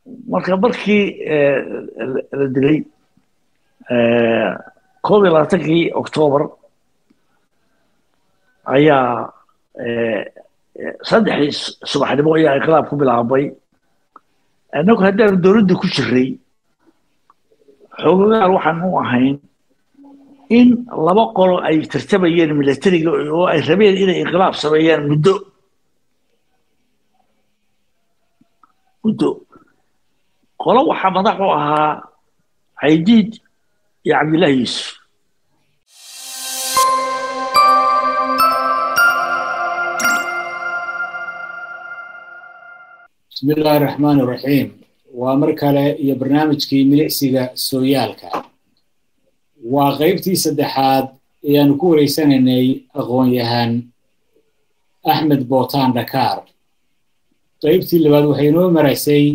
marka markii la dilay koob iyo labaatankii octoobar ayaa saddexdii subaxnimo ayaa inqilaab ku bilaabmay annagu haddaanu dowladda ku jiray xoogagaan waxaan u ahayn in laba qolo ay tartamayeen milatariga oo ay rabeen inay inqilaab sameeyaan muddo muddo qolo waxaa madax u ahaa caydiid iyo cabdillahi yuusuf bismi illaahi raxmaan iraxiim waa mar kale iyo barnaamijkii milicsiga sooyaalka waa qaybtii saddexaad ayaanu ku wareysanaynay aqoon-yahan axmed bootaan dhakaar qaybtii labaad waxay inoo maraysay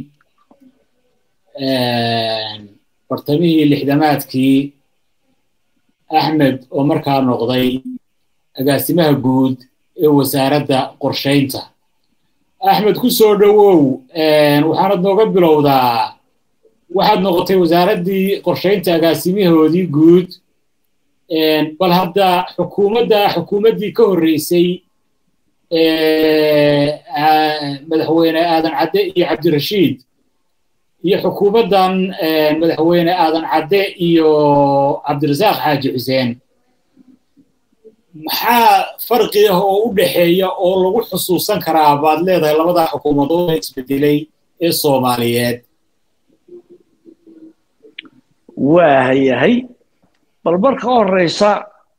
bartamihii lixdamaadkii axmed oo markaa noqday agaasimaha guud ee wasaaradda qorshaynta axmed ku soo dhowow waxaanad nooga bilowdaa waxaad noqotay wasaaraddii qorshaynta agaasimihoodii guud bal hadda xukuumadda xukuumaddii ka horreysay madaxweyne aadan cadde iyo cabdirashiid iyo xukuumaddan madaxweyne aadan cadde iyo cabdirasaaq xaaji xuseen maxaa farqi ah oo u dhexeeya oo lagu xusuusan karaa baad leedahay labadaa xukuumadood ee isbedelay ee soomaaliyeed waa hayahay bal marka horeysa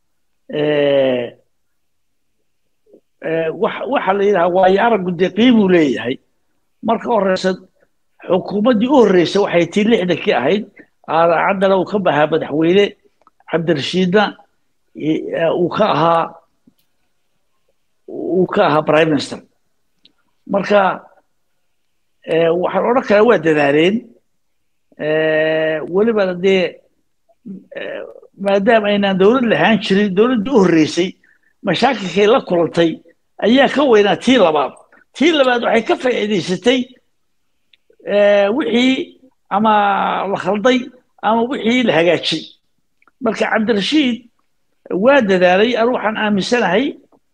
waxa la yidhaha waayo araggu dee qiimuu leeyahay marka horeysa xukuumaddii u horreysay waxay tii lixdankii ahayd caddana uu ka bahaa madaxweyne cabdirashiidna uu ka ahaa uu ka ahaa prime minister marka waxaan odhan karaa waa dadaaleen welibana dee maadaama aynaan dowlad lahaan jirin dowladdii u horreysay mashaakilkay la kulantay ayaa ka weynaa tii labaad tii labaad waxay ka faa'iidaysatay wixii ama la khalday ama wixii la hagaajay marka cabdirashiid waa dadaalay anu waxaan aaminsanahay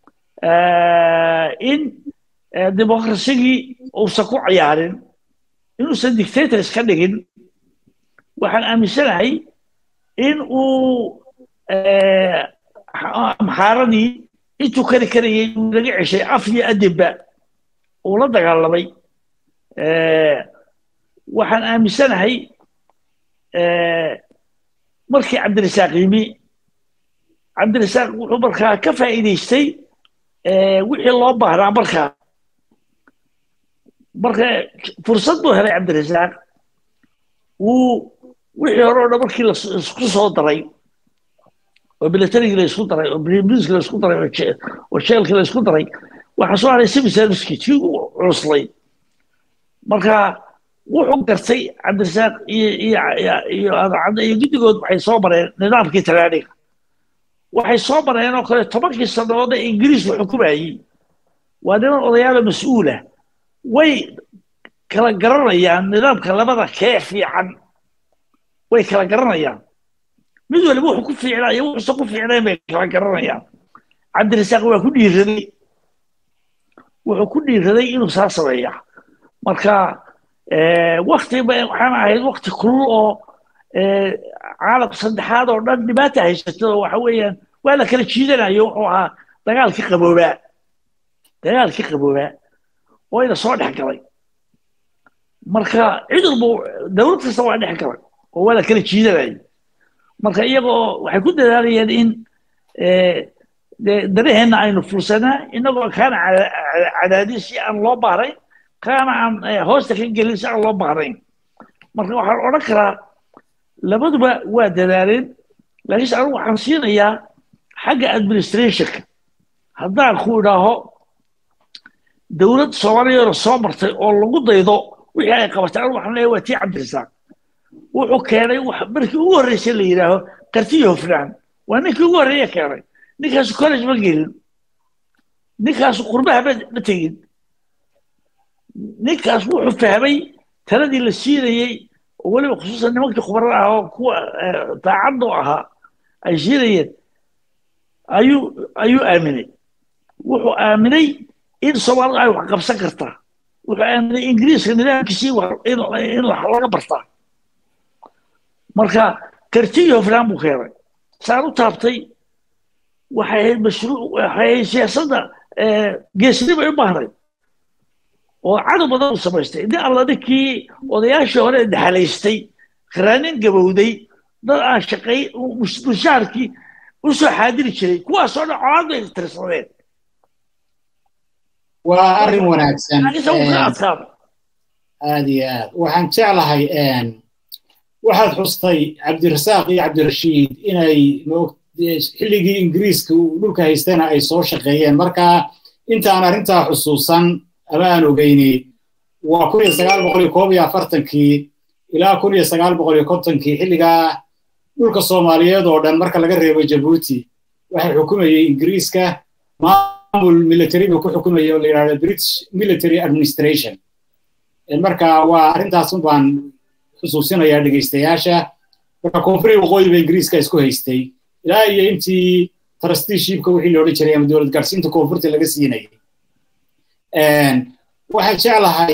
in dimuqrasigii uusan ku ciyaarin inuusan dictator iska dhigin waxaan aaminsanahay in uu amxaaradii intuu kari karayay uu laga ceshay af iyo adibba uu la dagaalamay waxaan aaminsanahay markii cabdirasaaq yimi cabdirasaaq wuxuu markaa ka faa'iidaystay wixii loo baahnaa markaa marka fursad buu helay cabdirasaaq wuu wixii hore o dhan markii laisku soo daray oo militarigii la isku daray oo bribliski la isku daray oo jeelkii la isku daray waxaa soo haray civil servicekii tii u culuslay marka wuxuu gartay cabdirasaaq iyo iyo iyo adacadda iyo guddigood waxay soo mareen nidaamkii talaaniga waxay soo mareen oo kale tobankii sannadood ee ingiriisku xukumayey waa niman odayaala mas-uula way kala garanayaan nidaamka labada kee fiican way kala garanayaan mid waliba wuxuu ku fiicnaa iyo wuxuusan ku fiicnayn bay kala garanayaan cabdirasaaq waa ku dhiiraday wuxuu ku dhiiraday inuu saa sameeya marka wakti waxaan ahayd wakti kulul oo caalam saddexaad oo dhan dhibaata haysato oo waxa weeyaan waa la kala jiidanayo wuxuu ahaa dagaalkii qaboobaa dagaalkii qaboobaa oo ina soo dhex galay marka cid walba dowlad kasta waa dhex galay oo waa la kala jiidanayay marka iyagoo waxay ku dadaalayeen in danaheenna aynu fulsanaa inagoo kaana cadaadin si aan loo baahnayn kaana aan hoosta ka gelin si aan loo baahnayn marka waxaan odhan karaa labaduba waa dadaaleen laakiinse anigu waxaan siinayaa xagga administrationka haddaan ku idhaaho dowlad soomaaliyeena soo martay oo lagu daydo wixii ay qabatay anigu waxaan leeyahay waa tii cabdirasaaq wuxuu keenay markii ugu horreysay la yidhaaho kartiyo hofnaan waa ninkii ugu horreeya keenay ninkaasu college ma gelin ninkaasu qurbaha ma tegin ninkaas wuxuu fahmay taladii la siinayey oo weliba khusuusan nimankii khubarada ah oo kuwa daacadda u ahaa ay siinayeen ayuu ayuu aaminay wuxuu aaminay in soomaalidu ay wax qabsan kartaa wuxuu aaminay ingiriiska nidaamkiisii in laga bartaa marka karti iyo hofnaan buu keenay saan u taabtay waxay ahayd mashruuc waxay ahayd siyaasadda geesnimo ay u baahnayd oo cadow badan u samaystay nin alla ninkii odayaashii hore dhaxalaystay qaraanin gabowday dad aan shaqay mushaarkii u soo xaadiri jiray kuwaasoo dhan colaad bay tirsadeen waa arrin wanaagsan isagu ka adkaada aad iyo aad waxaan jeclahay waxaad xustay cabdirasaaq iyo cabdirashiid inay xilligii ingiriiska dhulka haystana ay soo shaqeeyeen marka intaan arrintaa xusuusan ama aan ogeyni waa kun iyo sagaal boqol iyo koob iyo afartankii ilaa kun iyo sagaal boqol iyo kontonkii xilligaa dhulka soomaaliyeed oo dhan marka laga reebo jabuuti waxay xukumayey ingiriiska maamul military buu ku xukumayay oo la yidhahdo british military administration marka waa arrintaasun baan xusuusinayaa dhegeystayaasha marka koonfuriga waqooyiba ingiriiska isku haystay ilaa iyo intii trusteeshipka wixii la odhan jiray ama dowlad gaarsiinta koonfurta laga siinayay waxaan jeclahay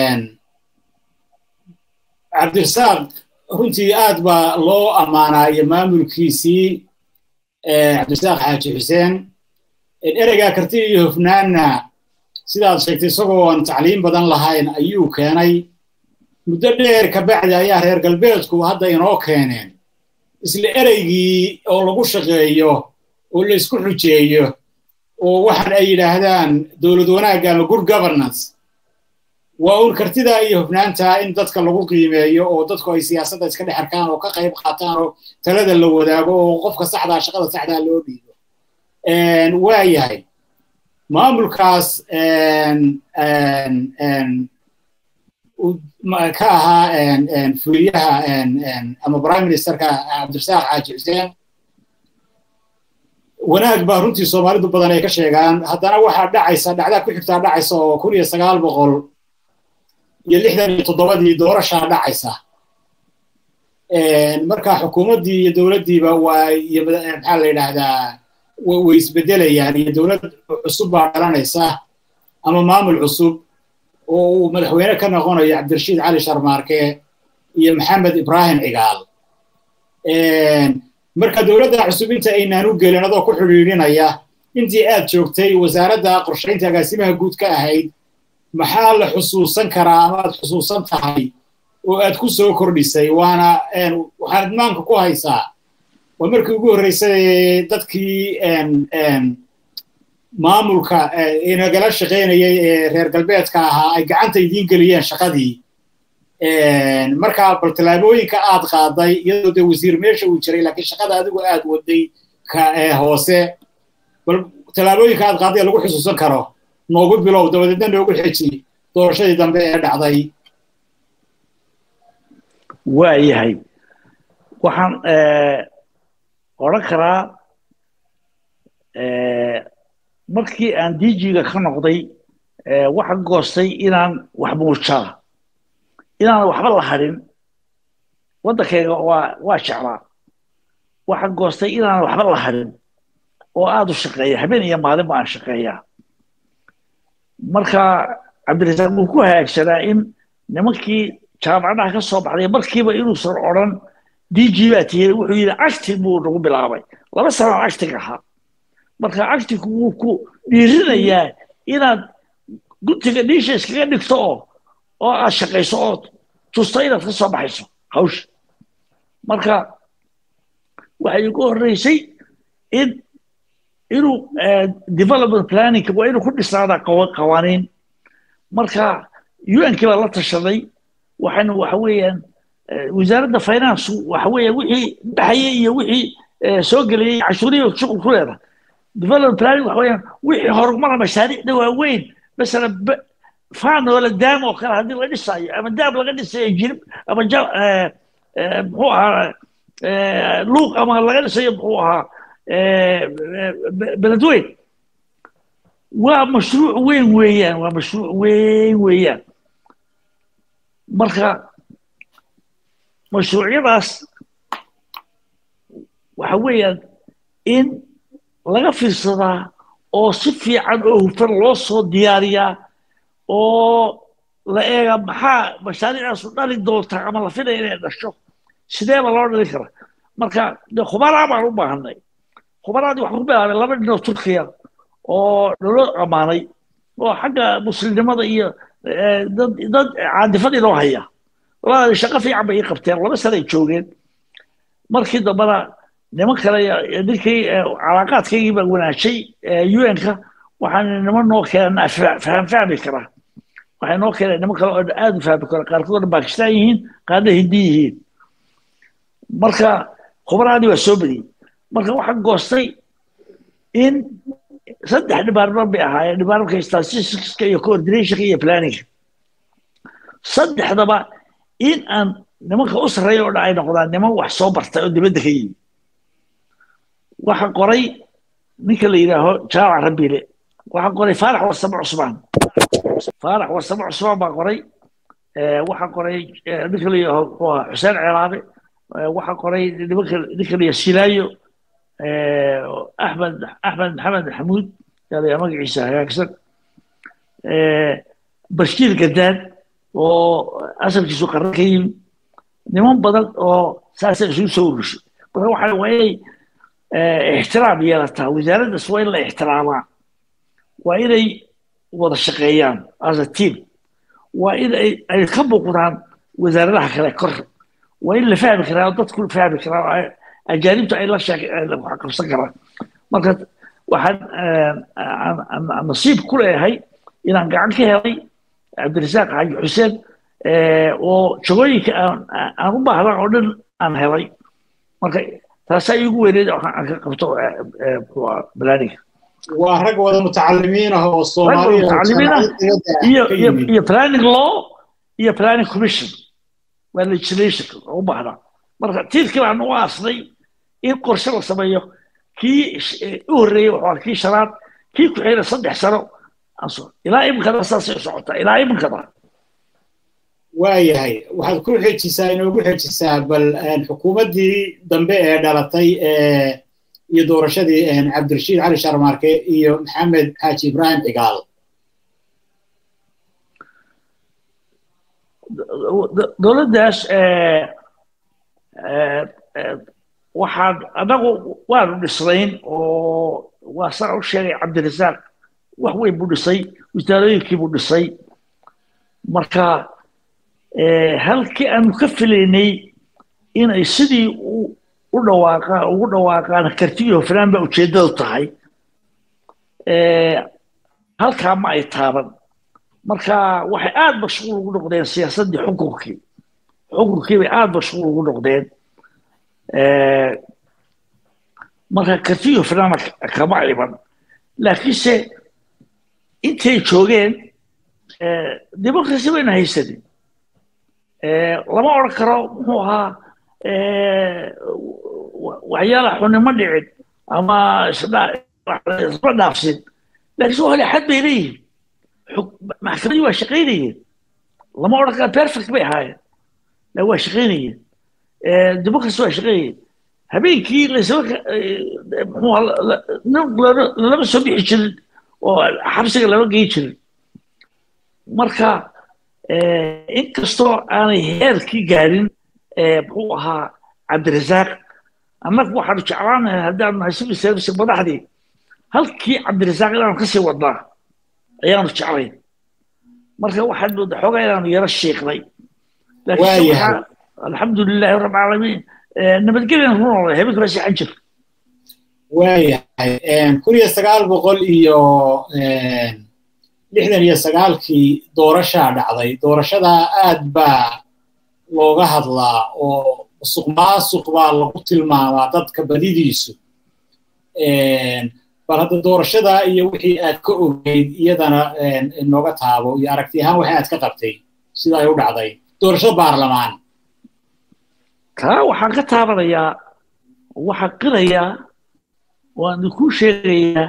cabdirasaaq runtii aad baa loo ammaanaa iyo maamulkiisii cabdirasaaq xaaji xuseen ereygaa karti iyo hofnaanna sidaad sheegtay isagoo aan tacliim badan lahayn ayuu keenay muddo dheer kabacdi ayaa reer galbeedku hadda inoo keeneen isla ereygii oo lagu shaqeeyo oo la isku xujeeyo oo waxaan ay yidhaahdaan dowlad wanaagga ama good governance waa un kartidaa iyo hofnaantaa in dadka lagu qiimeeyo oo dadku ay siyaasadda iska dhex arkaan oo ka qayb qaataan oo talada la wadaago oo qofka saxdaa shaqada saxdaa loo dhiibo waa yahay maamulkaas ka ahaa fuliyaha ama prime ministerka cabdirasaaq xaaji xuseen wanaag baa runtii soomaalidu badan ay ka sheegaan haddana waxaa dhacaysa dhacdaa ku xigtaa dhacaysa oo kun iyo sagaal boqol iyo lixdan iyo toddobadii doorashaa dhacaysa marka xukuumaddii iyo dowladdiiba waa iyo maxaa la yidhaahdaa way isbedelayaan iyo dowlad cusub baa dhalanaysa ama maamul cusub oo uu madaxweyne ka noqonayo cabdirashiid cali sharmaarke iyo maxamed ibrahim cigaal marka dowladda cusub inta aynaan u gelin adoo ku xidhiidhinaya intii aad joogtay wasaaradda qorshaynta agaasimaha guud ka ahayd maxaa la xusuusan karaa ama aad xusuusan tahay oo aad ku soo kordhisay waana waxaad maanka ku haysaa waa markii ugu horreysay dadkii maamulka inagala shaqaynayay ee reer galbeedka ahaa ay gacanta idiin geliyeen shaqadii marka bal tallaabooyinka aad qaaday iyadoo dee wasiir meesha uu jiray laakiin shaqada adigu aad waday ka hoose bal tallaabooyinka aad qaaday lagu xusuusan karo noogu bilow dabadeedna noogu xeji doorashadii dambe ee dhacday waa yahay waxaan odhan karaa markii aan dijiga ka noqday waxaan goostay inaan wax muujaa inaan waxba la hadhin waddankayga waa waa jeclaa waxaan goostay inaan waxba la hadhin oo aada u shaqeeya habeen iyo maalin ba aan shaqeeyaa marka cabdirasaaq wuu ku hagaagsanaa in nimankii jaamacadaha ka soo baxday markiiba inuusan odran dg baa tiyey wuxuu yidhi acting buu nagu bilaabay laba sanaan acting ahaa marka actingku wuu ku dhiirinayaa inaad guntiga dhiisha iskaga dhigto oo oo aad shaqayso oo tusto inaad ka soo baxayso hawsha marka waxay igu horreysay in inuu development planning waa inuu ku dhisnaadaa qawaaniin marka un-kii baa la tashaday waxayna waxa weeyaan wasaaradda finance waxa weeyaan wixii baxayay iyo wixii soo gelayay cashuuriya shuqul ku leedahay development planning waxa weeyaan wixii horumara mashaariicda waaweyn masala faan oo la daam oo kale haddii la dhisaayo ama daam laga dhisayo jirib ama ja muxuu ahaa luuq ama laga dhisayo muxuu ahaa beledweyn waa mashruuc weyn weeyaan waa mashruuc weyn weeyaan marka mashruucyadaas waxa weeyaan in laga fiirsadaa oo si fiican oo hufan loo soo diyaariyaa oo la eega maxaa mashaariicdaasu dhali doontaa ama la filaya inay dhasho sideeba loo dhali kara marka de khubaraa baan u baahanay khubaraadii waxaan ku bilaabay laba nin oo turkiya oo naloo ammaanay oo xagga muslimnimada iyo dad dad caadifadii loo haya labadaadi shaqo fiican bay ii qabteen laba sana ay joogeen markii dambena niman kale ninkii calaaqaadkaygii baa wanaajay un-ka waxaan niman noo keenaa faham fahmi karaa waxay noo keeneen niman kale oo aad u fahmi kara qaarkoodna bakistan yihiin qaarna hindi yihiin marka khubaraadii waa soo badiyey marka waxaan goostay in saddex dhibaarman bay ahaayeen dhibaarmanka statisticska iyo coordinationka iyo planninga saddexdaba in aan nimanka u sarreeya oo dhan ay noqdaan niman wax soo bartay oo dibadda ka yimi waxaan qoray ninka la yidhaaho jaamac rabiile waxaan qoray faarax warsamo cusmaan faarax warsamo cusmaan baan qoray waxaan qoray ninka la yidhaaho muxuu ahaa xuseen ceelaabe waxaan qoray nimanka ninka la yidhaha silaayo axmed axmed maxamed maxamuud yaa magaciisa hagaagsan bashiir gadaan oo asalkiisu qaran ka yimi niman badan oo saasa isugu soo urushay marka waxa waa inay ixtiraam yeelataa wasaaraddaas waa in la ixtiraamaa waa inay wada shaqeeyaan as a team waa in ay ka muuqdaan wasaaradaha kale kor waa in la fahmi karaa dadku fahmi karaa ajaanibtu ay la qabsan karaan marka waxaan nasiib ku leeyahay inaan gacan ka helay cabdirasaaq xaaji xuseen oo jagooyinka aan u baahdan oo dhan aan helay marka taasaa iigu weyneed aan ka qabto balaaniga waa rag wada mutacalimiin ah oo iyo planning law iyo planning commission waa legislation u baahdaa marka tiirkii baan u aasnay in qorshe la sameeyo kii u horreeyey wuxuu kii shanaad kii ku xigna saddex sano ilaa iminkada saasay u socotaa ilaa iminkada waayahay waxaad ku xejisaa inoogu xejisaa bal xukuumaddii dambe ee dhalatay iyo doorashadii cabdirashiid cali sharmaarke iyo maxamed xaaji ibraahim cigaal dowladdaas waxaan anagu waanu dhisnayn oo waa saa u sheegay cabdirasaaq wax weyn buu dhisay wasaarooyinkii buu dhisay marka halkii aanu ka filaynay inay sidii u dhawaaqaan ugu dhawaaqaan kartiyo hofnaan baa ujeeddadu tahay halkaa ma ay taaban marka waxay aada mashquul ugu noqdeen siyaasaddii xukunkii xukunkii bay aada mashquul ugu noqdeen marka kartiyo hofnaana kama iman laakiinse intay joogeen democracy bayna haysanin lama odhan karo muxuu ahaa waxyaala xunimo dhicin ama isma dhaafsin laakiin waa xad bay leeyihin maxkamadii waa shaqaynayeen lama odhan karo perfect bay ahaayeen la waa shaqaynayeen democracy waa shaqaynayeen habeenkii lasama muxuu lalama soo bixi jirin oo xabsiga lama geyn jirin marka inkastoo aanay heerkii gaarin muxuu ahaa cabdirasaaq annagu waxaanu jeclaanahay haddaanu nahay civil service madaxdii halkii cabdirasaaq inaanu kasii wadnaa ayaanu jeclayn marka waxaan mooda xoogaa inaanu yaro shiiqnay laakiin alxamdu lilahi rabb alcaalamiin nabadgelyan ku noolay habeenka baa seexan jir waayahay kun iyo sagaal boqol iyo lixdan iyo sagaalkii doorashaa dhacday doorashadaa aad baa looga hadlaa oo musuq maasuq baa lagu tilmaamaa dadka badidiisu bal hadda doorashadaa iyo wixii aad ka ogeyd iyadana nooga taabo iyo aragti ahaan waxa aad ka qabtay sida ay u dhacday doorashada baarlamaan taa waxaan ka taabanayaa waxaan qirayaa waan kuu sheegayaa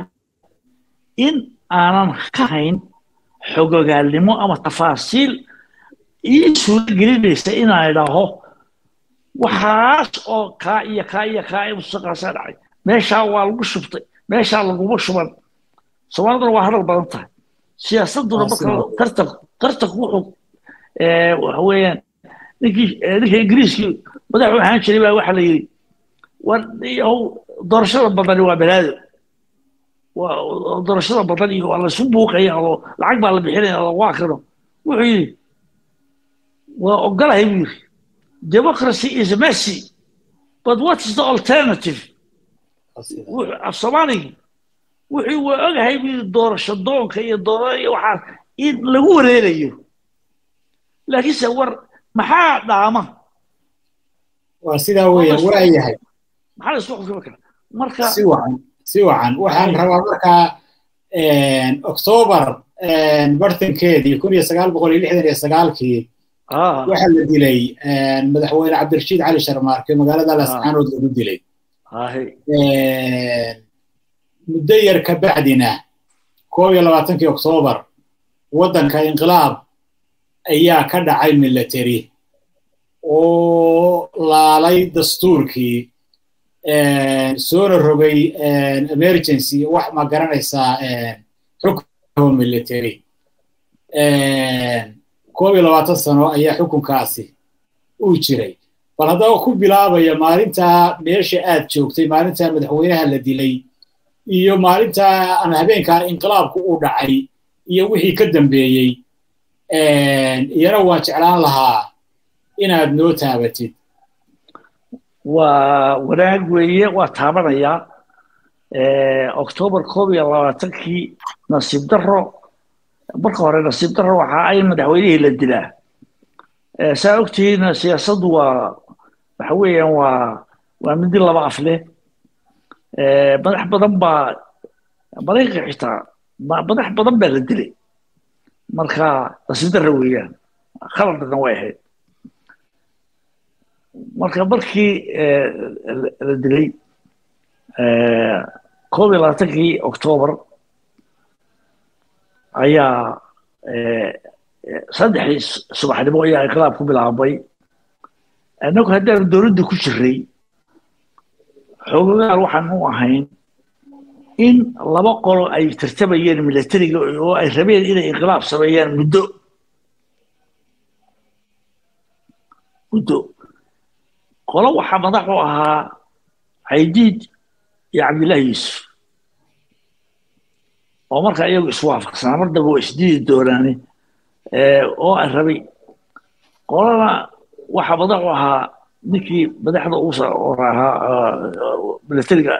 in aanan ka hayn xogogaalnimo ama tafaasiil ii suuro gelinaysa inaan idhaaho waxaas oo kaa iyo kaa iyo kaa ee mustaqaasaa dhacay meeshaa waa lagu shubtay meeshaa laguma shuban soomaaliduna waa hadal badan tahay siyaasaduna marka tartan tartanku wuxuu waxa weeyaan ninkii ninka ingiriiskii madaxu ahaan jiray baa waxaa la yidhi war yahow doorashada badani waa balaado waa doorashada badan iyo waa laysu buuqaya oo lacag baa la bixinaya oo lagu akrino wuxuu yidhi waa ogolahay buu yidhi democracy is messy but what is the alternative af soomaaligi wuxuu waa ogahay buu yidhi doorasho doonka iyo doora iyo waxaa in lagu wareerayo laakiinse war maxaa dhaama waa sidaa weeyaan waa yahay maxaa la isku xukumi karaa marka si wacan si wacan waxaan rabaa markaa octoobar bartankeedii kun iyo sagaal boqol iyo lixdan iyo sagaalkii waxaa la dilay madaxweyne cabdirashiid cali sharmaarke magaalada lascaanood lagu dilay muddo yar ka bacdina koob iyo labaatankii oktoobar waddanka inqilaab ayaa ka dhacay military oo laalay dastuurkii soona rogay emergency wax ma garanaysaa xukun military koob iyo labaatan sano ayaa xukunkaasi uu jiray bal haddaba ku bilaabaya maalintaa meesha aad joogtay maalintaa madaxweynaha la dilay iyo maalintaa ama habeenkaa inqilaabku uu dhacay iyo wixii ka dambeeyey iyana waan jeclaan lahaa inaad noo taabatid waa wanaag weeye waa taabanayaa octoobar koob iyo labaatankii nasiib daro marka hore nasiib daro waxa ay madaxweynihii la dilaa saa ogtihiin siyaasaddu waa waxa weeyaan waa waa midi laba af leh madax badan baa maraykanka xitaa madax badan baa la dilay marka nasiib daro weeyaan khaladna way ahayd marka markii la dilay koob iyo labaatankii octoobar ayaa saddexdii subaxnimo ayaa inqilaab ku bilaabmay annagu haddaanu dowladda ku jiray xoogayaal waxaan u ahayn in laba qolo ay tartamayeen militariga oo ay rabeen inay inqilaab sameeyaan muddo muddo qolo waxaa madax u ahaa caydiid iyo cabdillahi yuusuf oo markaa iyagu iswaafaqsanaa mar dambe waa isdiidi doonaane oo aan rabay qolana waxaa madax u ahaa ninkii madaxda u ahaa militariga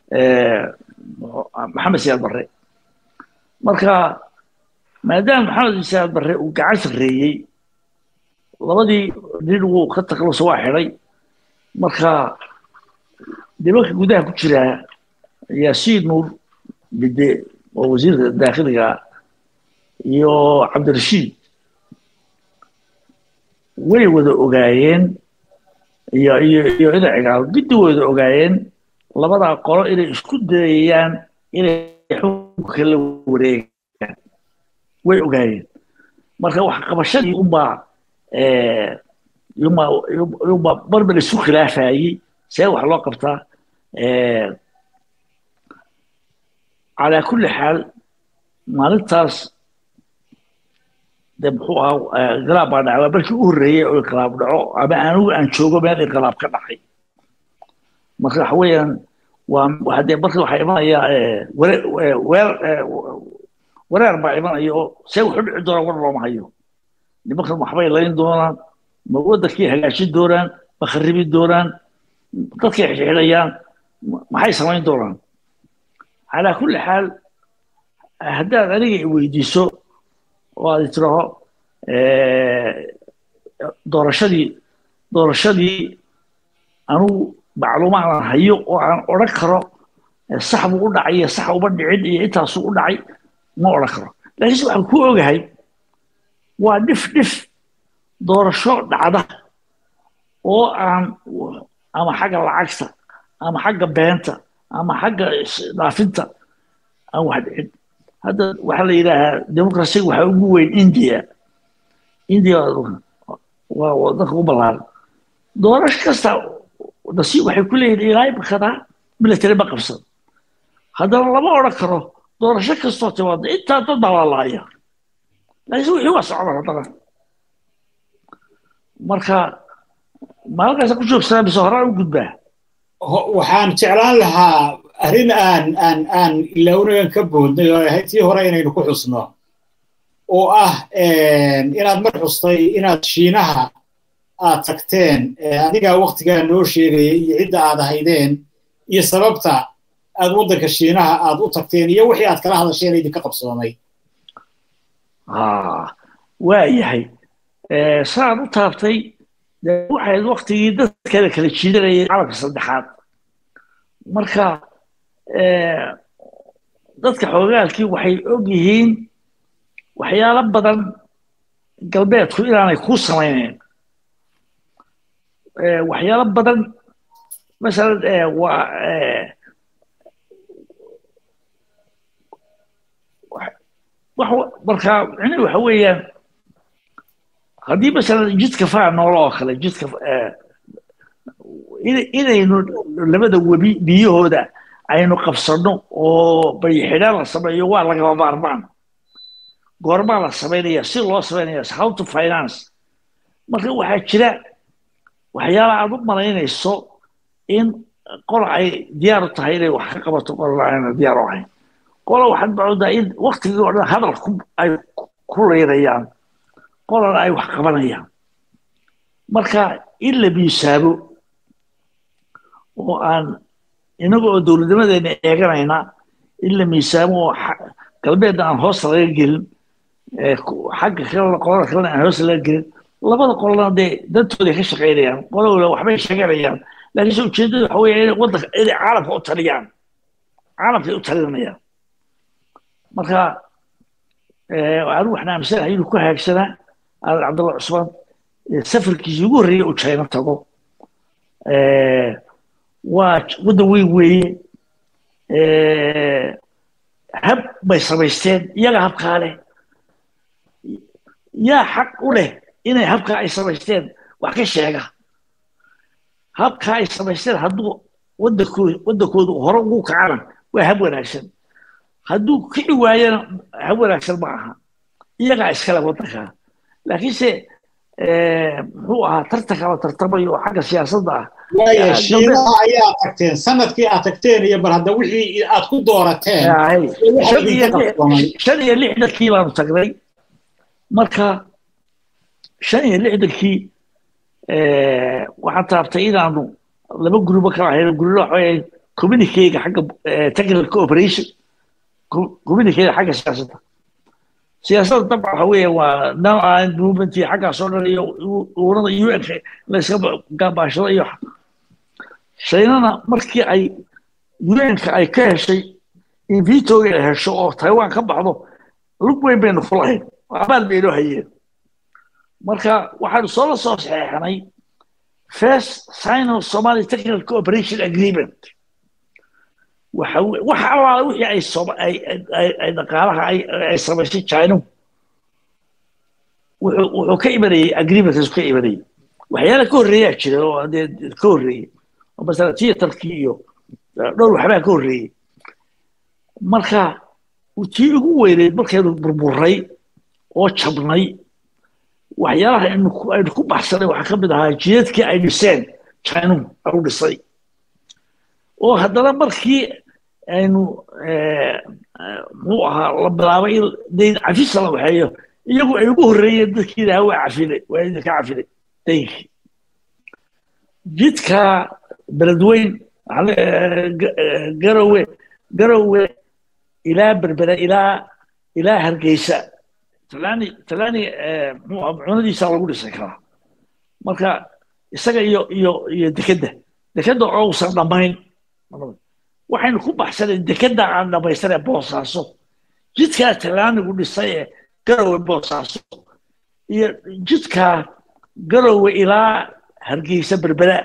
maxamed siyaad barre marka maadaama maxamed siyaad barre uu gacan sarreeyey labadii nin wuu ka taklusa waa xidhay marka nimanka gudaha ku jiraa yaasiin nuur bide oo wasiirka daakhiliga iyo cabdirashiid way wada ogaayeen iyo iyo iyo ida cigaal giddi wada ogaayeen labadaa qolo inay isku dayayaan inay xukunka la wareegaan way ogaayeen marka wax qabashadii unbaa yuma yuma marba la isu khilaafayey see wax loo qabtaa calaa kulli xaal maalintaas de muxuu ahaa inqilaab baa dhacay waa markii u horreeyey oo inqilaab dhaco ama anigu aan joogo meel inqilaab ka dhacay marka waxa weeyaan waa hadee marka waxaa imanaya weer wareer baa imanaya oo see wuxu dhici doonaa war looma hayo nimankan waxbay layn doonaan ma waddankii hagaajin doonaan ma kharibi doonaan dadkay xidhayaan maxay samayn doonaan calaa kulli xaal haddaad aniga i weydiiso oo aad tiraho doorashadii doorashadii anugu macluumaad aan hayo oo aan odhan karo sax buu u dhacay iyo sax uma dhicin iyo intaasuu u dhacay ma odhan karo laakiinse waxaan ku ogahay waa dhif dhif doorasho dhacda oo aan ama xagga lacagta ama xagga beenta ama xagga dhaafinta aan wax dhicin hadda waxaa la yidhaahaa democracyga waxaa ugu weyn india india waa wadanka u ballaaran doorasho kasta nasiib waxay ku leeyihin ilaa imikadaa military ma qabsan haddana lama odhan karo doorasho kastoo timaada intaa dad baa laalaaya laakiin wixii waa socdaan haddana marka maalinkaasa ku joogsanaa mise horaan u gudbaa waxaan jeclaan lahaa arrin aan aan aan ilownagan ka boodnay oo ahayd tii hore inaynu ku xusno oo ah inaad mar xustay inaad shiinaha aad tagteen adigaa waktigaa noo sheegaya iyo cidda aad ahaydeen iyo sababta aad waddanka shiinaha aad u tagteen iyo wixii aad kala hadasheen idinka qabsoomay waa yahay saan u taabtay waxayd waktigii dadkala kala jiidanayay calamka saddexaad marka dadka xoogaalkii waxay og yihiin waxyaalo badan galbeedku inaanay ku samaynayn waxyaalo badan masalan waa marka micnihi waxa weeyaan haddii masalan jidka faa noolo oo kale jidka inaynu labada webi biyahooda aynu qabsanno oo bayxidhaan la sameeyo waa lagama maarmaan goormaa la samaynaya si loo samaynaya how to finance marka waxaa jira waxyaala aad u malaynayso in qola ay diyaar u tahay inay wax ka qabato qolana ayna diyaar u ahayn qola waxaad macoodaa in waktigii oo dhan hadal ay ku leynayaan qolana ay wax qabanayaan marka in la miisaabo oo aan inaga oo dowladnimadeena eeganayna in la miisaamo oo galbeedna aan hoosta laga gelin xagga kalena qolada kalena aan hoosta laga gelin labada qolana dee dantooday ka shaqaynayaan qolowla waxbay sheeganayaan laakiinse ujeeddada waxa weeye inay waddanka inay caalamka u taliyaan caalamkay u talinayaan marka anigu waxaan aaminsanahay inuu ku haagsanaa aadan cabdulla cusmaan safarkiisii ugu horreeyey uu china tago waa waddan weyn weeye hab bay samaysteen iyaga habkaa leh yaa xaq u leh inay habkaa ay samaysteen wax ka sheega habkaa ay samaysteen hadduu waddankooda waddankooda hore ugu kacana waa hab wanaagsan hadduu kici waayana hab wanaagsan ma aha iyagaa iskale waddankaa laakiinse muxuu ahaa tartanka la tartamayo oo xagga siyaasadda ah waaya shiinaha ayaa tagteen sanadkii aad tagteen iyo bal hadda wixii aad ku doorateen shan iyo lixdankii baanu tagnay marka shan iyo lixdankii waxaan taabtay inaanu laba gurubo kala ahayn gurubo waxa weeye communicayga xagga technical cooperation communicayga xagga siyaasadda siyaasadda dabcan waxa weeye waa now and movement iyo xaggaas oo dhan iyo urada un layska gaabaashada iyo shaynana markii ay un-ka ay ka heshay in vitoga ay hesho oo taiwan ka baxdo lug weyn baynu ku lahayn oo abaal baynoo hayeen marka waxaanu soo la soo saxeexnay first sino somali technical cooperation agreement waxa wax allaala wixii ay ay dhaqaalaha ay samaysay china wuxuu ka imanayay agreementkaas ka imanayay waxyaala ka horreeyaa jira oo dee ka horreeyey oo masala theaterkii iyo dhowr waxbaa ka horreeyey marka tii ugu weyneyd markaynu burburay oo jabnay waxyaalaha aynu ku baxsanay waxaa ka mid ahaa jidadkii ay dhiseen china au dhisay oo haddana markii aynu muxuu ahaa la bilaabay in dayn cafisa la waxeeyo iyagu ay ugu horreeyeen dadkii ilaha waa cafine waa idinka cafine daynkii jidka beledweyn garowe garowe ilaa berbera ilaa ilaa hargeysa talaani talaani cunadiisa lagu dhisay karaa marka isaga iyo iyo iyo dekedda dekedda oo uusan dhammayn waxaynu ku baxsanay dekedda aan dhammaystanee boosaaso jidkaa talaanigu dhisay ee garowe boosaaso iyo jidkaa garowe ilaa hargeysa berbera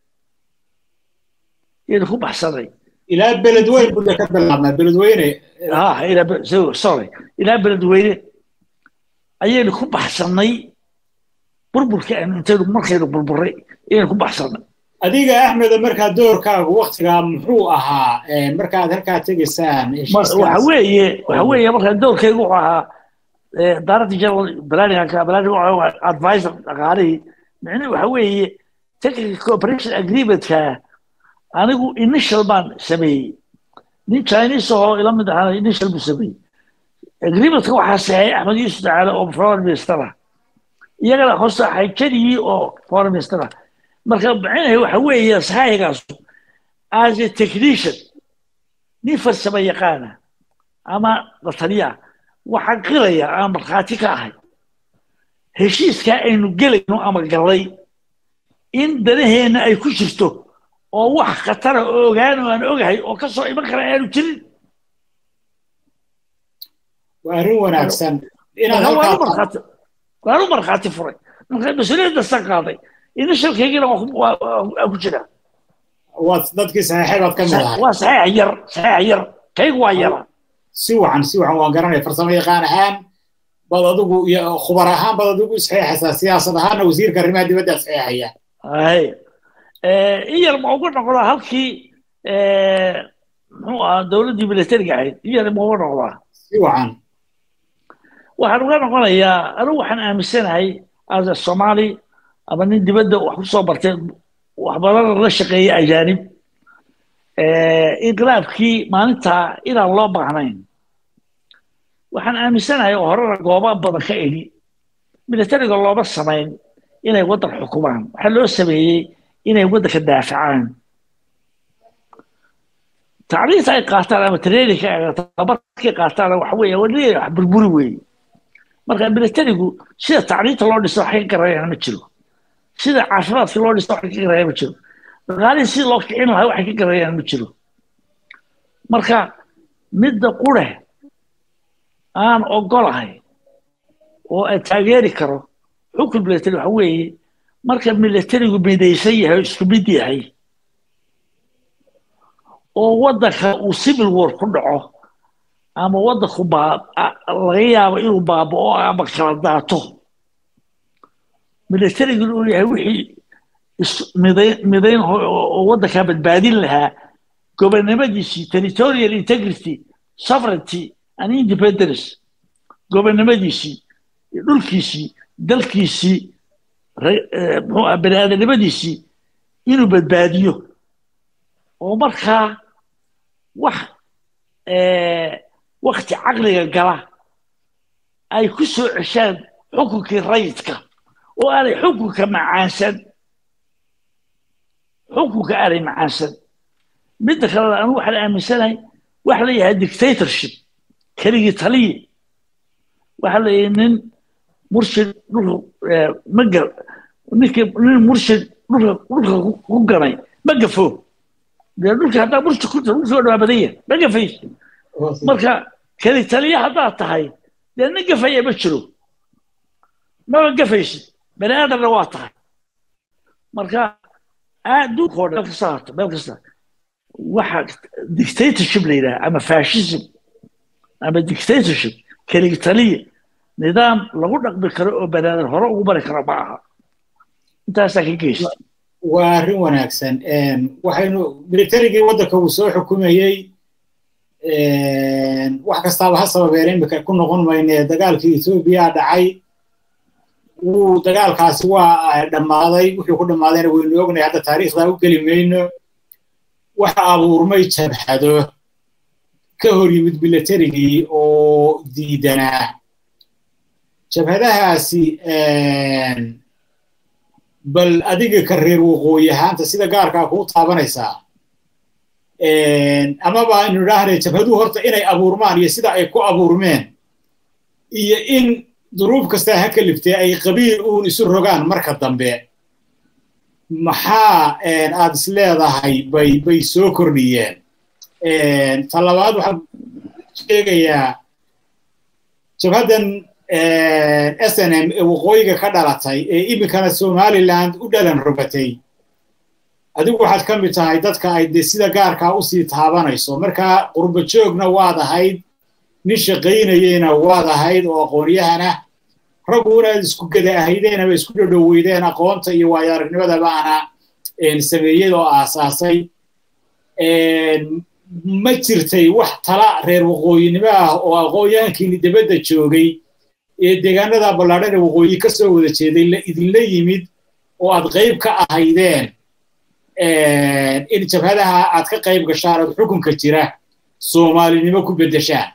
yaynu ku baxsanay ilaa beledweyn buu ka bilaabnaa beledweyne ah ilaa sorry ilaa beledweyne ayaynu ku baxsanay burburka aynu intaynu markaynu burburay inaynu ku baxsanay adiga axmeda markaa doorkaagu waktigaa muxuu ahaa markaad halkaa tegaysaan waxa weeye waxa weeye markaa doorkaygu wuxuu ahaa director general planning planning advisor dhaqaalihii micnihi waxa weeye technical cooperation agreementka anigu initial baan sameeyey nin chinese ahoo ila mid ahaana initial buu sameeyey agreementka waxaa saxeeyay axmed yuusuf tacaale oo foreign minister ah iyagana hoose xayjaniyii oo foreign minister ah marka macnaheedu waxa weeye saxaaxigaas as a technician nin farsamo yaqaana ama la taliya waxaan qiraya aan markhaati ka ahay heshiiskaa aynu gelayno ama gallay in danaheenna ay ku jirto oo wax khatara oo ogaan oo aan ogahay oo ka soo iman kara aanu jirin waa arrin wanaagsan waan u markhaati furay marka mas-uuliyadda san qaaday inashalkaygina waa ku jira waad dadkii saxiixay baad ka mid ahay waa saxiix yar saxiix yar kaygu waa yara si wacan si wacan waan garanaya farsamo yaqaan ahaan bad adigu iyo khubar ahaan bad adigu saxiixaysaa siyaasad ahaanna wasiirka arrimaha dibadda saxiixaya hay in yar ma uga noqdaa halkii muxuu ahaa dowladdii militariga ahayd in yar ma uga noqdaa si wacan waxaan uga noqonayaa anigu waxaan aaminsanahay as a somali ama nin dibadda wax kusoo bartay wax badan la shaqeeyay ajaanib inqilaabkii maalintaa inaan loo baahnayn waxaan aaminsanahay oo horena gooba badan ka idhi militariga looma samayn inay waddan xukumaan waxaa loo sameeyey inay waddanka daafacaan tacliinta ay qaataan ama traininka tababarkay qaataan waxa weeye waa wax burburi weeye marka militarigu sida tacliinta loo dhiso wax ka garayaan ma jiro sida caafimaadka loo dhiso wax ka garayaan ma jiro dhaqaalihii sida loo kicin lahaa waxay ka garayaan ma jiro marka midda qure aan ogolahay oo aan taageeri karo xukun military waxa weeye marka militarigu midaysan yahay oo isku mid yahay oo waddanka uu civil war ku dhaco ama waddanku laga yaabo inuu baaba'o ama kala daato militarigu inuu yahay wixii midayn oo waddankaa badbaadin lahaa gobonnimadiisii territorial integrity sovereignty and independence gobonnimadiisii dhulkiisii dalkiisii muxuu ah bani aadanimadiisii inuu badbaadiyo oo markaa wax wakti caqliga gala ay ku soo ceshaan xukunkii rayidka oo aanay xukunka macaansan xukunka aanay macaansan midda kalena anigu waxaan aaminsanahay waxa la yahay dictatorship keligii taliye waxa la yahay nin murshid dhulka magar ninkii nin murshid dhulka dhulka ku ganay ma gafo dee dhulka haddaa murshid ku dhulka waa dhawaa badan yahay ma gafayso marka keli taliye haddaad tahay dee nin gafaya ma jiro maba gafaysid bani aadamna waa tahay marka adduunka oo dhan meel kasta haato meel kasta waxa dictatorship la yidhaha ama fascism ama dictatorship keligi taliye nidaam lagu dhaqmi karo oo banaadan hore ugu bari karo ma aha intaasaa ka geysta waa arrin wanaagsan waxaynu militarigii waddanka uu soo xukumayey wax kastaaba ha sababeen imika ku noqon mayne dagaalkii etoobiya dhacay wuu dagaalkaasi waa dhammaaday wuxuu ku dhammaadayna waynu ognahay hadda taariikhdaa u geli mayno waxa abuurmay jabhado ka hor yimid militarigii oo diidanaa jabhadahaasi bal adiga ka reer waqooyi ahaanta sida gaarkaa kuu taabanaysaa amaba aynu idhaahnay jabhaduhu horta inay abuurmaan iyo sida ay ku abuurmeen iyo in duruuf kastaa ha kaliftee ay qabiil uun isu rogaan marka dambe maxaa aad is leedahay bay bay soo kordhiyeen ta labaad waxaan sheegayaa jabhaddan s n m ee waqooyiga ka dhalatay ee iminkana somaliland u dhalan rogatay adigu waxaad ka mid tahay dadka ay de sida gaarkaa usii taabanayso markaa qurba joogna waad ahayd nin shaqaynayeyna waad ahayd oo aqoonyahana raggu inaad isku gada ahaydeen ama isku dhodhoweydeen aqoonta iyo waayo aragnimada baana sameeyey oo aasaasay ma jirtay wax tala reer waqooyinimo ah oo aqoonyahankiini dibadda joogay ee deegaanada ballaadhan ee waqooyi ka soo wada jeeday la idinla yimid oo aad qayb ka ahaydeen in jabhadaha aad ka qayb gashaan ood xukunka jira soomaalinimo ku beddeshaan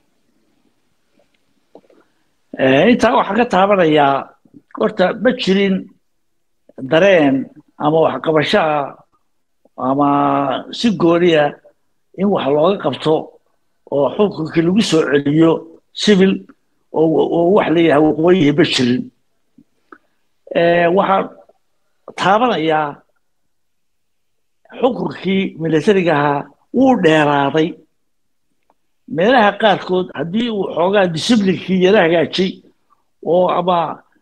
intaa waxaan ka taabanayaa horta ma jirin dareen ama waxqabasho ah ama si gooniya in wax looga qabto oo xukunkii lagu soo celiyo civil oo wax leeyahay waqooyihi ma jirin waxaan taabanayaa xukunkii militariga ahaa wuu dheeraaday meelaha qaarkood haddii uu xoogaa disciblinkii yara hagaajay oo ama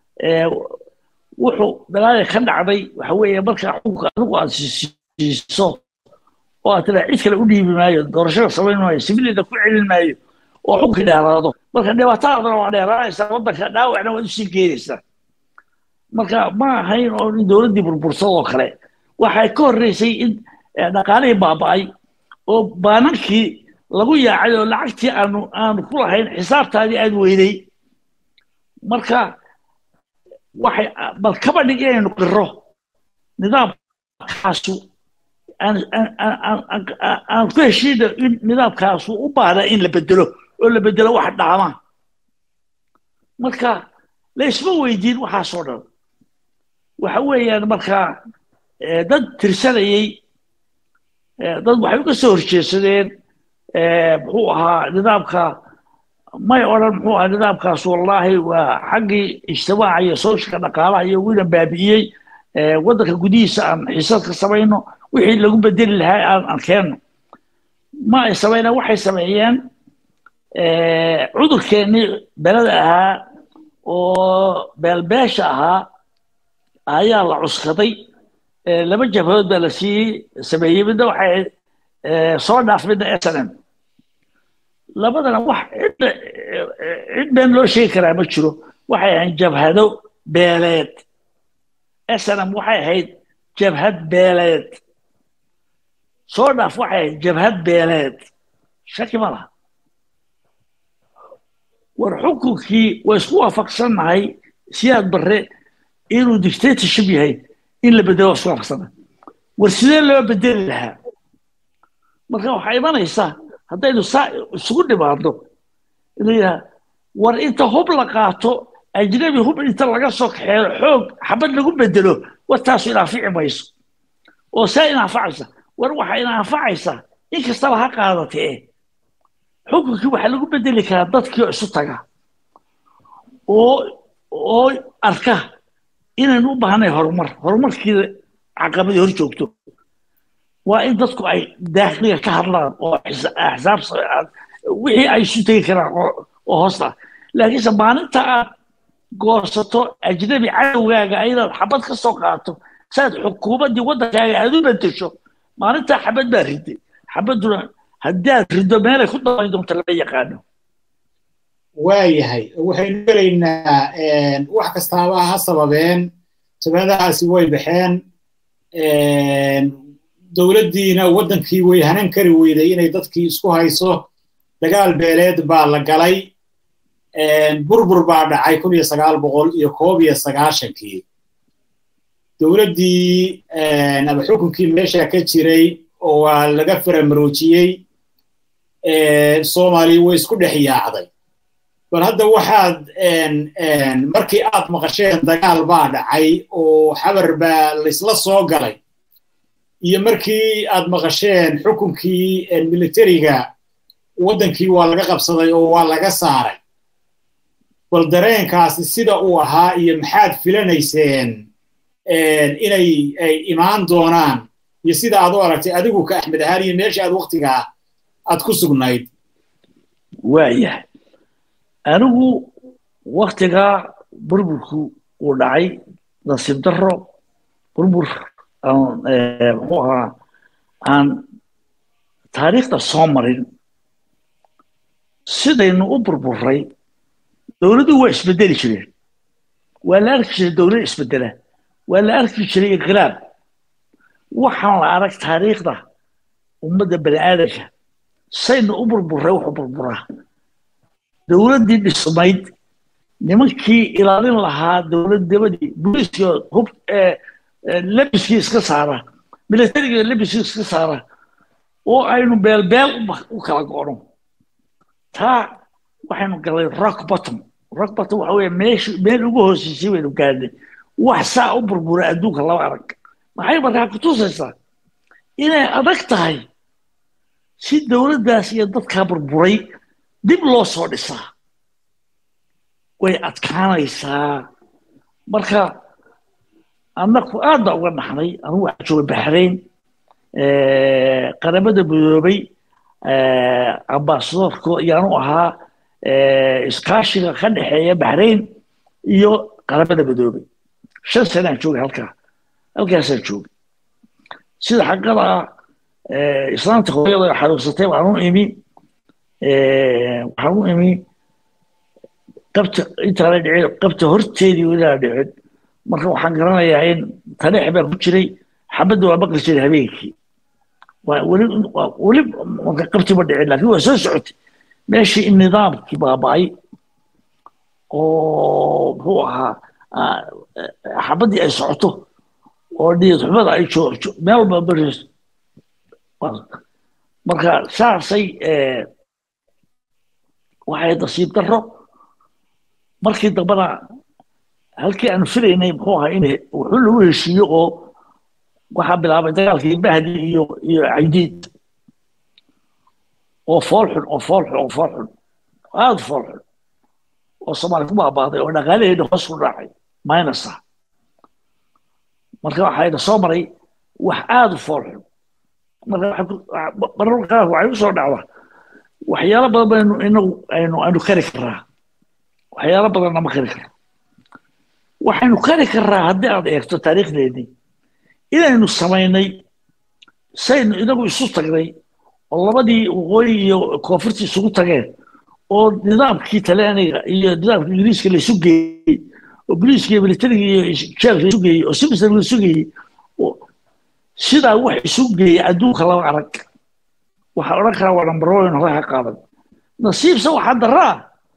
wuxuu dalaada ka dhacday waxa weeye markaa xukunka adigu aad siiso oo aad tiraa cid kale u dhiibi maayo doorashada samayn maayo sibilida ku celin maayo oo xukunkii dheeraado marka dhibaatadaadana waa dheeraanaysaa waddanka dhaawacna waad usii geenaysaa marka ma ahayn oo in dowladdii burbursadoo kale waxay ka horreysay in dhaqaalihii baaba'ay oo baanankii lagu yaacay oo lacagtii aanu aanu ku lahayn xisaabtaadii aad weyday marka waxay bal kaba dhig inaynu qiro nidaamkaasu aan ku heshiina in nidaamkaasu u baahda in la bedelo oo la bedelo wax dhaama marka laysma weydiin waxaasoo dhan waxa weeyaan markaa dad tirsanayey dad waxay uga soo horjeedsadeen muxuu ahaa nidaamka may odhan muxuu ahaa nidaamkaas wallaahi waa xaggii ijtimaaca iyo sooshalka dhaqaalaha iyo wina baabi'iyey waddanka gudihiisa aan xiisad ka samayno wixii lagu bedeli lahaa aan aan keenno ma ay samaynaan waxay sameeyeen cudurkeennii belada ahaa oo beelbeesha ahaa ayaa la cuskaday laba jabhadood baa la siiyey sameeyey midna waxay soo dhaaf midna snm labadana wax cidda cid been loo sheegi karaa ma jiro waxay ahayd jabhado beeleed snm waxay ahayd jabhad beeleed soo dhaaf waxay ahayd jabhad beeleed shaki ma laha war xukunkii waa isku waafaqsannahay siyaad barre inuu dictatorship yahay in la bedelo isku waafaqsannahay war sidee loo bedeli lahaa marka waxaa imanaysaa haddaynu saa isugu dhimaadno inuu yidhaha war inta hub la qaato ajnabi hub inta laga soo kaxeeyo xoog xabad lagu bedelo war taasu inaafici mayso oo saa inaanfacaysa war waxaa inaanfacaysa in kastaba ha qaadatee xukunkii waxaa lagu bedeli karaa dadkii oo isu taga oo oo arka inaynu u baahnay horumar horumarkiida caqabadii hor joogto waa in dadku ay daakliga ka hadlaan oo axsaab wixii ay isu tegi karaan oo hoosta laakiinse maalinta aad goosato ajnabi cadowgaaga inaad xabad ka soo qaato saad xukuumaddii waddankaaga aad u bedesho maalintaa xabad baa riday xabadduna haddii aad rido meelay ku damayn doonto lama yaqaano waayahay waxaynu gelaynaa wax kastaaba ha sababeen jabhadahaasi way baxeen dowladdiina waddankii way hanan kari weyday inay dadkii isku hayso dagaal beeleed baa la galay burbur baa dhacay kun iyo sagaal boqol iyo koob iyo sagaashankii dowladdii ama xukunkii meesha ka jiray oo waa laga faramaroojiyey soomaaliya way isku dhex yaacday bal hadda waxaad markii aad maqasheen dagaal baa dhacay oo xabar baa laysla soo galay iyo markii aad maqasheen xukunkii militariga waddankii waa laga qabsaday oo waa laga saaray bal dareenkaasi sida uu ahaa iyo maxaad filanayseen inay ay imaan doonaan iyo sida aad u aragtay adigu ka axmed ahaan iyo meesha aad waktigaa aad ku sugnayd waayahay anigu waktigaa burburku uu dhacay nasiib darro burbur muxuu ahaa aan taariikhda soo marin sidaynu u burburay dowladdu waa isbedeli jireen waa la arki jiray dowlad isbedela waa la arki jiray inqilaab waxaan la arag taariikhda ummadda bani aadamka sayna u burburay wuxuu burburaa dowladdii dhismayd nimankii ilaalin lahaa dowladnimadii booliiskii hub lebiskii iska saara militarigii lebiskii iska saara oo aynu beelbeel u kala go'no taa waxaynu galay rock bottom rock bottom waxa weeye meeshi meel ugu hooseysay baynu gaadhnay wax saa u burbura adduunka laba arag maxay markaa ku tusaysaa inay adag tahay si dowladdaas iyo dadkaa burburay dib loo soo dhisaa way adkaanaysaa marka annaku aad baa uga naxnay anugu waxaa joogay baxrayn qaramada midoobay ambasadorka yaanu ahaa iskaashiga ka dhexeeya baxrayn iyo qaramada midoobay shan sanaan joogay halkaa halkaasaan joogay sida xaqada ah islaamta hooyada xanuunsatay waxaan u imi waxaan u imi qabta intaana dhicin qabta horteedii inaa dhicin marka waxaan garanayaa in taneex baan ku jiray xabadda waa maqli jiray habeenkii weli weli marka qabti ma dhicin laakiin waa soo socotay meeshii in nidaamkii baaba'ay oo muxuu ahaa xabaddii ay socoto oo niyad xumada ay joogto meel walba marayso marka saasay waxay nasiib darro markii dambana halkii aanu filaynay muxuu ahaa in wuxuu lagu heshiiyo oo waxaa bilaabay dagaalkii bahdi iyo iyo caydiid oo foolxun oo foolxun oo foolxun aada foolxun oo soomaali ku baabaaday oo dhaqaalaheena hoos ku dhacay minus ah marka waxayna soo maray wax aada u foolxun mararka qaar waxay usoo dhacdaa waxyaalo badan baynu inagu aynu aynu kari karaa waxyaalo badanna ma kari karno waxaynu kari karaa haddii aad eegto taariikhdeedii inaynu samaynay saynu inagu isu tagnay oo labadii waqooyi iyo koonfurtii isugu tageen oo nidaamkii talyaaniga iyo nidaamka ingiriiska laysu geeyey oo boliiska iyo militariga iyo jeelka laysu geeyey oo simisar laysu geeyey sidaa wax isu geeyey adduunka laba arag waxaa odhan karaa waa number one hore ha qaadan nasiibse waxaa daraa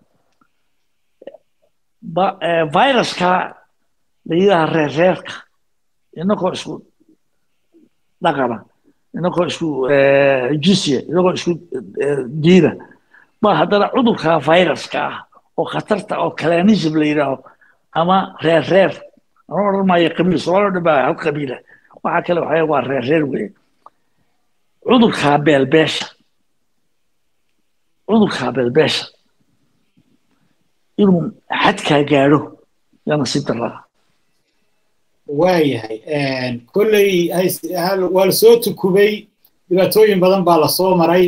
viruska la yidhaha reerreerka inagoo isku dhaqana inagoo isku jisya inagoo isku diina ba haddana cudurka viruska ah oo khatarta oo kalanism la yidhaaho ama reerreer ana odhan maayo qabiil soomaalio dhan baa hal qabiila waxaa kale waxaa waa reerreer weye cudurkaa beelbeesha cudurkaa beelbeesha inuu xadkaa gaadho yaa nasiib daraa waayahay kolley waa la soo tukubay dhibaatooyin badan baa lasoo maray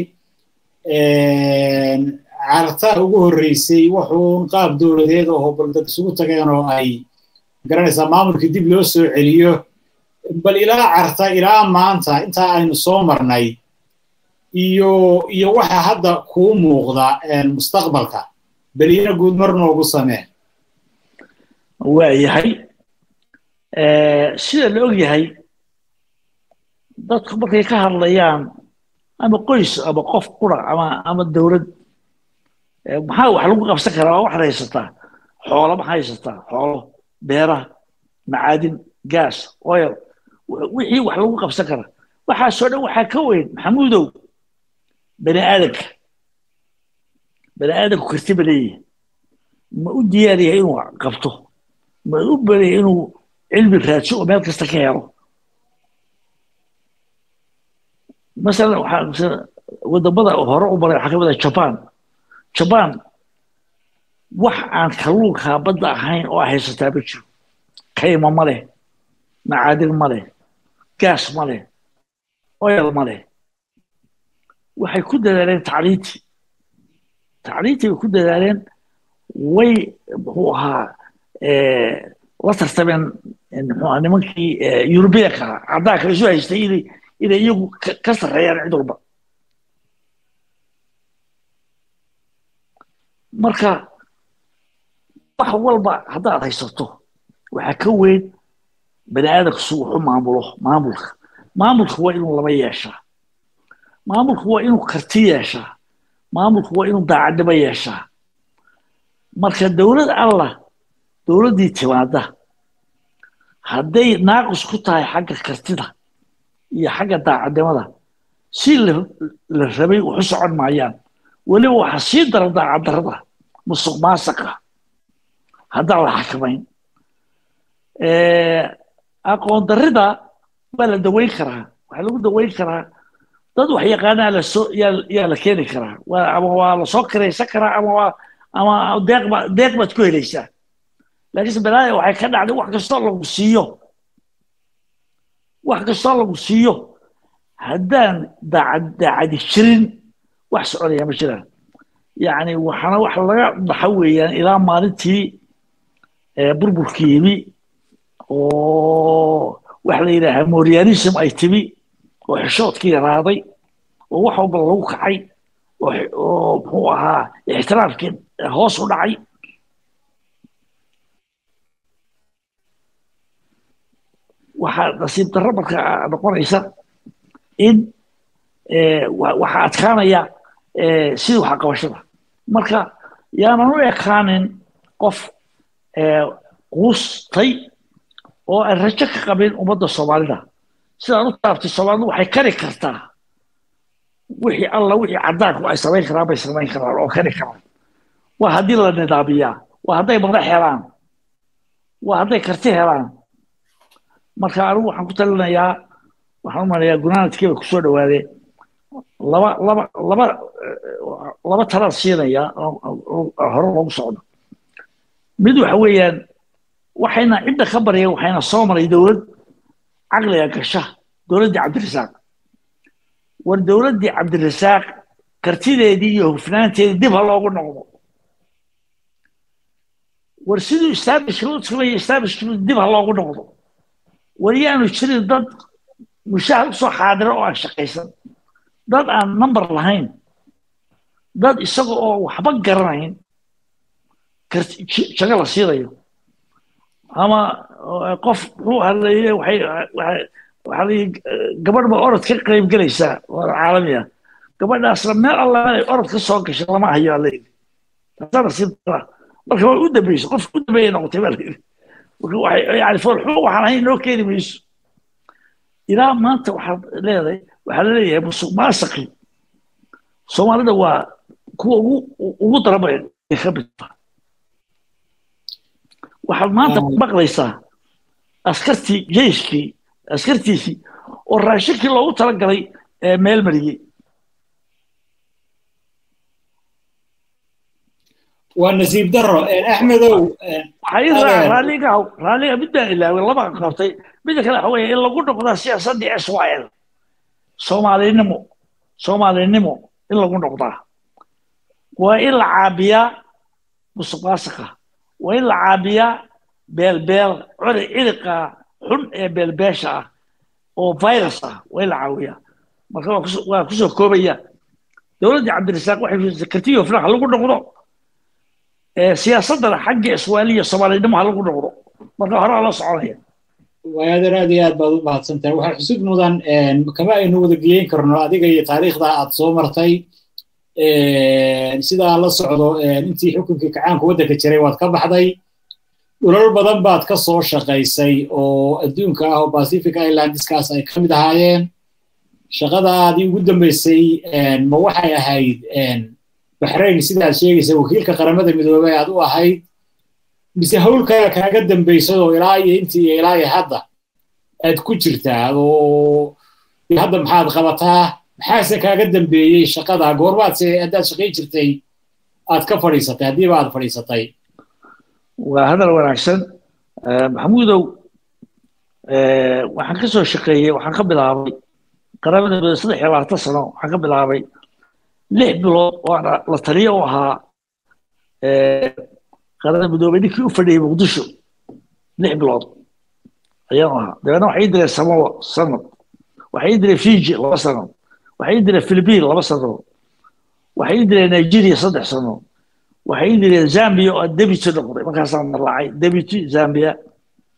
cartaa ugu horreysay wuxuun qaab dowladeed oo baldad isugu tageen oo ay garanaysaa maamulkii dib loo soo celiyo bal ilaa carta ilaa maanta intaa aynu soo marnay iyo iyo waxa hadda kuu muuqda mustaqbalka beliina guud mar noogu samee waayahay sida la og yahay dadku markay ka hadlayaan ama qoys ama qof qura ama ama dowlad maxaa wax lagu qabsan karaa waa waxaad haysataa xoolo maxaa haysataa xoolo beeraha macaadin gaas oil wixii wax lagu qabsan karaa waxaasoo dhan waxaa ka weyn maxamuudow bani aadamka bani aadamku karti ba leeyahay ma u diyaar yahay inuu qabto ma u baraya inuu cilmi raadso oo meel kasta ka helo masalan waxaa wadamada hore u maray waxaa ka mid ah jaban jaban wax aan kalluunka badda ahayn oo haysataa ma jiro kayma ma leh macaadin ma leh gaas ma leh oil ma leh waxay ku dadaaleen tacliintii tacliintii bay ku dadaaleen way muxuu ahaa la tartameen muxuu nimankii yurubiyanka caddaanka isu haystay inay inay iyagu ka sarreeyaan cid walba marka wax walba haddaad haysato waxaa ka weyn bani aadamku si wuxu maamulo maamulka maamulka waa inuu laba yeeshaa maamulku waa inuu karti yeeshaa maamulku waa inuu daacadnimo yeeshaa marka dowlad allah dowladdii timaada hadday naaqis ku tahay xagga kartida iyo xagga daacadnimada si la rabay waxu socon maayaan weliba waxaa sii dara daacaddarada musuq maasaqa haddaan la xakamayn aqoon darrida waa la daweyn karaa waxaa lagu daweyn karaa dad wax yaqaanaa lasoo yaa la keeni karaa ama waa lasoo kiraysan karaa ama waa ama deeqba deeq baad ku helaysaa laakiinse balaaya waxay ka dhacday wax kastoo lagu siiyo wax kastoo lagu siiyo haddaan daacad daacadi jirin wax soconaya ma jiraan yacni waxaana wax laga baxa weeyaan ilaa maalintii burburkii yimi oo waxa la yidhaahaa morianism ay timi oo xishoodkii yaraaday oo wax walba lagu kacay oo muxuu ahaa ixtiraamkii hoos u dhacay waxaa nasiib darro marka noqonaysa in waxaa adkaanaya sidii waxa qabashada marka yaanan u ekaanin qof quustay oo aan rajo ka qabin ummadda soomaalida sidaan u taabtay soomaalidu waxay kari kartaa wixii alla wixii caddaanku ay samayn karaan bay samayn karaan oo kari karaan waa haddii la nidaamiyaa waa hadday madax helaan waa hadday karti helaan marka anigu waxaan ku talinayaa waxaan u maleeyaa gunaanadkiiba kusoo dhawaadee laba laba laba laba talaan siinayaa hore loogu socdo mid waxa weeyaan waxayna cidda ka barya waxayna soo maray dowlad caqliga gasha dowladdii cabdirasaaq war dowladdii cabdirasaaq kartideedii iyo hufnaanteedii dib ha loogu noqdo war siduu establishka u sameeyey establishka dib ha loogu noqdo war yaanu jirin dad mushahar usoo xaadira oo aan shaqaysan dad aan number lahayn dad isaga oo waxba garanayn jago la siinayo ama qof muxuu hadlaye waxay waxaa layi gabadh ba orod ka qayb gelaysaa waa caalami ah gabadhaasna meel alla inay orod ka soo gashay lama hayo aa layidhi taasaana si dara marka way u dambeysay qof u dambeeyay noqotay baa layidhi marka waxay yani foolxumo waxaan ahayn noo keeni mayso ilaa maanta waxaad leedahay waxaa laleeyahay musuq maasaqi soomaalida waa kuwa ugu ugu darabay ka mid waxaad maanta maqlaysaa askartii jeyskii askartiisii oo raashinkii loogu talagalay meel mariyey waa nasiib daro axmedow raaliga raaliga mid baan ilaaway laba qabtay midda kale waxa weeye in lagu noqdaa siyaasaddii s y l soomaalinimo soomaalinimo in lagu noqdaa waa in la caabiyaa musuq maasuqa waa in la caabiyaa beelbeel curi ciriqa xun ee beelbeesha ah oo virus ah waa in la caawiyaa marka waa kusoo koobaya dowladdii cabdirasaaq waxay kartiyo flax lagu noqdo siyaasaddana xagga iswaaliya soomaalinimo ha lagu noqdo marka hore la soconaya waayadan aad iyo aad baad u mahadsantahay waxaa xusud mudan kama aynu wada geyeyn karno adiga iyo taariikhda aad soo martay sidaa la socdo intii xukunkii kacaanka waddanka jiray waad ka baxday dhulal badan baad ka soo shaqaysay oo adduunka ah oo pacific islandskaas ay ka mid ahaayeen shaqadaadii ugu dambeysay ma waxay ahayd baxrayn sidaad sheegaysa wakiilka qaramada midoobey aad u ahayd mise howlkaa kaaga dambaysad oo ilaa iyo intii iyo ilaa iyo hadda aad ku jirtaa oo hadda maxaad qabataa maxaase kaaga dambeeyey shaqada goormaadse haddaad shaqayn jirtay aad ka fadhiisatay haddiiba aad fadhiisatay waa hadal wanaagsan maxamuudow waxaan ka soo shaqeeyey waxaan ka bilaabay qaramada midoobey saddex iyo labaatan sano waxaan ka bilaabay lix bilood oo aan la taliyo u ahaa qaramada midoobey ninkii u fadhiyey muqdisho lix bilood ayaan ahaa dabeedna waxay direen samoa sanad waxay direen fiji laba sano waxay direen philippine laba sano waxay direen nigeria saddex sano waxay direen zambia oo aan debiti noqday markaasaan marlaacay debiti zambia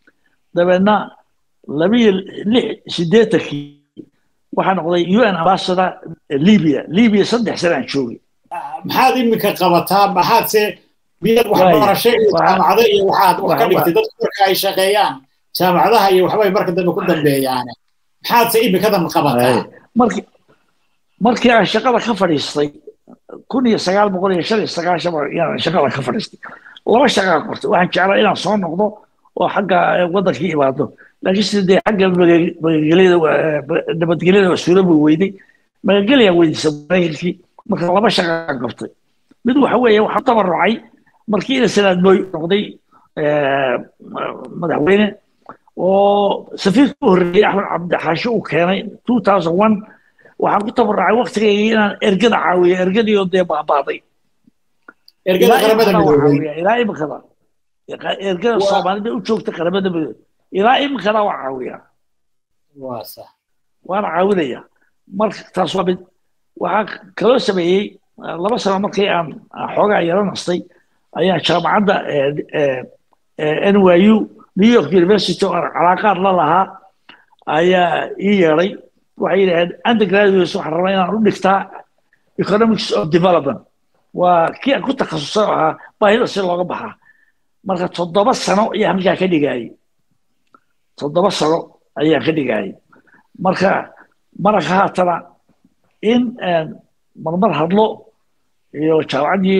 dabeedna labiyo lix sideetankii waxaa noqday u n ambassador libya libya saddex sana aan joogay maxaad iminka qabataa maxaadse miyaad waxbarasho iyo jaamacado iyo waxaad wax ka dhigtay dadku marka ay shaqeeyaan jaamacadaha iyo waxbay marka dambe ku dambeeyaan maxaadse imikadan qabataa markii markii aan shaqada ka fadhiistay kun iyo sagaal boqol iyo shan iyo sagaashan yaan shaqada ka fadhiistay laba shaqaa qortay waxaan jeclaa inaan soo noqdo oo xagga waddankii imaado laakiin sida dee xagga magagelyada nabadgelyada waa suuraba weyday magagelyaa weydiisa maraykankii marka laba shaqaan qabtay mid waxa weeye waxaan tabarucay markii ina sanaad mooy noqday madaxweyne oo safiirka u horreeyey axmed cabdixaashe uu keenay two thousand one waxaan ku tabarucay waktigayga inaan ergada caawiyo ergadii oo dee baabaaday ergada qaramada midoobay ilaa imikada ergada soomaalida u joogta qaramada midoobay ilaa imikada waa caawiyaa waa sax waana caawinaya marka taas waa mid waxaa kaloo sameeyey laba sano markii aan xoogaa yaro nastay ayaa jaamacadda n y u new york university oo calaaqaad la lahaa ayaa ii yeedhay waxay yidhaaheen undergraduates waxaan rabaa inaan u dhigtaa economics of development waa kii aan ku takhasusay oo ahaa baahida si looga baxaa marka toddoba sano ayaa halkaa ka dhigayay toddoba sano ayaa ka dhigayay marka maraka haatana in marmar hadlo iyo jaamacaddii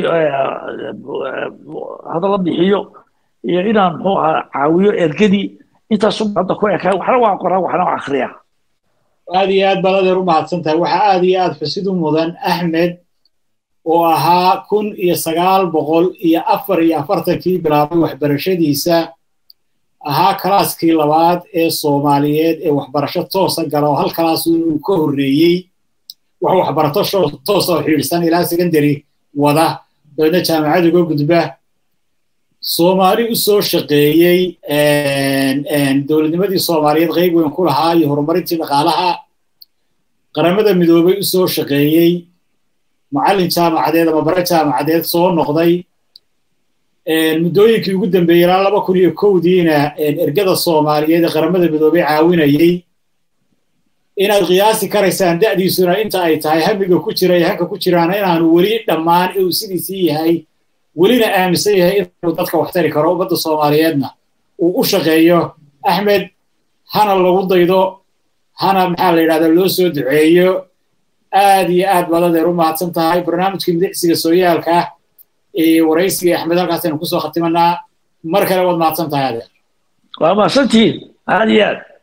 hadalla bixiyo iyo inaan muxuu ahaa caawiyo ergadii intaasu hadda ku ekaa waxna waa qoraa waxna waa akhriyaa aad iyo aad baad adeer u mahadsan tahay waxaa aad iyo aad xusid u mudan axmed oo ahaa kun iyo sagaal boqol iyo afar iyo afartankii bilaabay waxbarashadiisa ahaa kalaaskii labaad ee soomaaliyeed ee waxbarasho toosa gala oo hal kalaasu inuu ka horreeyey wax waxbarato toosa oo xiidhsan ilaa secondary wada dabeedna jaamacad uga gudba soomaali u soo shaqeeyey dowladnimadii soomaaliyeed qayb weyn ku lahaa iyo horumarintii dhaqaalaha qaramada midoobay u soo shaqeeyey macallin jaamacadeed ama bare jaamacadeed soo noqday muddooyinkii ugu dambeeyey ilaa laba kun iyo kowdiina ergada soomaaliyeed ee qaramada midoobay caawinayey inaad qiyaasi karaysaan da'diisuna inta ay tahay hamiga ku jira iyo hanka ku jiraana inaanu weli dhammaan uu sidiisii yahay welina aaminsan yahay inuu dadka wax tari karo ummadda soomaaliyeedna uu u shaqeeyo axmed hana lagu daydo hana maxaa la yidhahdaa loo soo duceeyo aad iyo aad baad adeer u mahadsan tahay barnaamijkii midicsiga sooyaalka ee waraysiga axmed halkaasaynu kusoo khatimanaa mar kale waad mahadsan tahay adeer waa mahadsantihiin aad iyo aad